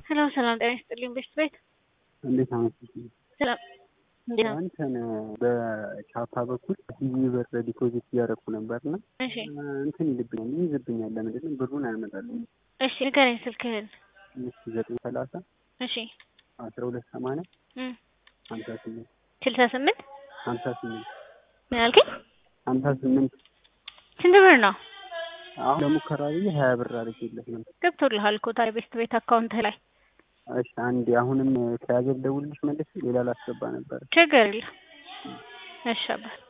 ሰላም ሰላም፣ ጤና ይስጥልኝ ቤስት ቤት እንዴት አመሸሽ? ሰላም እንዴት ነው? እንትን በቻፓ በኩል ቲቪ ብር ዲፖዚት እያደረኩ ነበርና እሺ እንትን ይልብኛል ይይዝብኛል። ለምንድን ነው ብሩን አያመጣልኝ? እሺ ንገረኝ ስልክህን። እሺ ዘጠኝ ሰላሳ እሺ አስራ ሁለት ሰማንያ እም ሀምሳ ስምንት ስልሳ ስምንት ሀምሳ ስምንት ምን አልከኝ? ሀምሳ ስምንት ስንት ብር ነው? አሁን ለሙከራ ብዬ ሀያ ብር አድርጌለት ነው። ገብቶልሃል እኮ ታዲያ ቤስት ቤት አካውንትህ ላይ እሺ አንዴ አሁንም ከያዘ ልደውልልሽ መልስ ሌላ ላስገባ ነበር። ችግር የለም። እሺ አባት